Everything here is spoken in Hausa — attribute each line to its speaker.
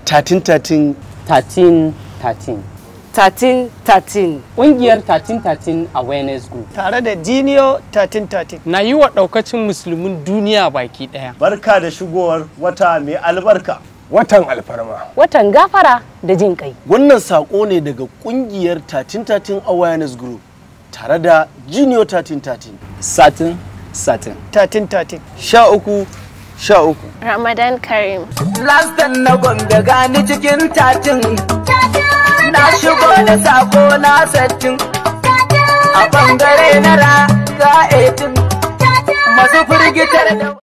Speaker 1: tatin tatin
Speaker 2: 13 13
Speaker 3: 13 13
Speaker 2: ƙungiyar 13 13 awareness group
Speaker 4: tare da Jiniyo 1313.
Speaker 5: na yi wa ɗaukacin musulmin duniya baki ɗaya.
Speaker 6: barka da shigowar wata mai albarka
Speaker 7: watan alfarma
Speaker 3: watan gafara da jin kai
Speaker 1: wannan sako ne daga kungiyar tatin tatin awareness group tare da junior tatin tatin
Speaker 2: satin satin
Speaker 4: 1313.
Speaker 1: sha uku sha uku
Speaker 8: Ramadan Karim.
Speaker 9: Lastan na gombe gani cikin tatin Na shigo da sako na sattin A bangare na raga 18 Masu firgitar da